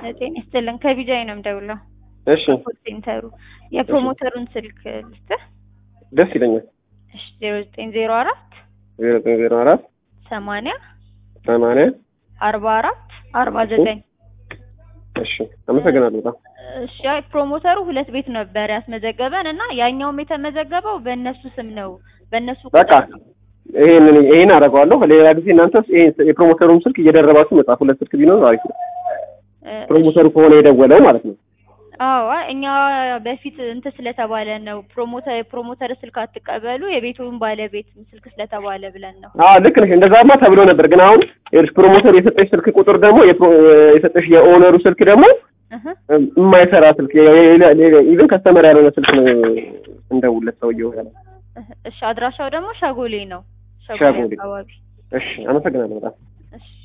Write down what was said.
ጤና ይስጥልን ከቢጃይ ነው የምደውለው። እሺ ኮል ሴንተሩ የፕሮሞተሩን ስልክ ልስጥህ። ደስ ይለኛል። እሺ ዜሮ ዘጠኝ ዜሮ አራት ዜሮ ዘጠኝ ዜሮ አራት ሰማንያ ሰማንያ አርባ አራት አርባ ዘጠኝ እሺ አመሰግናለሁ በጣም እሺ አይ ፕሮሞተሩ ሁለት ቤት ነበር ያስመዘገበን እና ያኛውም የተመዘገበው በእነሱ ስም ነው በእነሱ በቃ ቁጥር ነው። ይሄንን ይሄን አደርገዋለሁ። ሌላ ጊዜ እናንተስ ይሄን የፕሮሞተሩን ስልክ እየደረባችሁ መጻፍ ሁለት ስልክ ቢኖር አሪፍ ነው። እ፣ ፕሮሞተሩ ከሆነ የደወለው ማለት ነው። አዎ አይ እኛ በፊት እንትን ስለተባለ ነው ፕሮሞተር የፕሮሞተር ስልክ አትቀበሉ የቤቱን ባለቤት ስልክ ስለተባለ ብለን ነው። አዎ ልክ ነሽ። እንደዛማ ተብሎ ነበር። ግን አሁን ይኸውልሽ ፕሮሞተር የሰጠሽ ስልክ ቁጥር ደግሞ የፕሮ- የሰጠሽ የኦነሩ ስልክ ደግሞ እህ የማይሰራ ስልክ ኢቨን ከስተመር ያልሆነ ስልክ ነው እንደውለት ሰውየው ያለ። እህ፣ እሺ አድራሻው ደግሞ ሸጎሌ ነው። ሸጎሌ። አካባቢ እሺ አመሰግናለሁ በጣም እሺ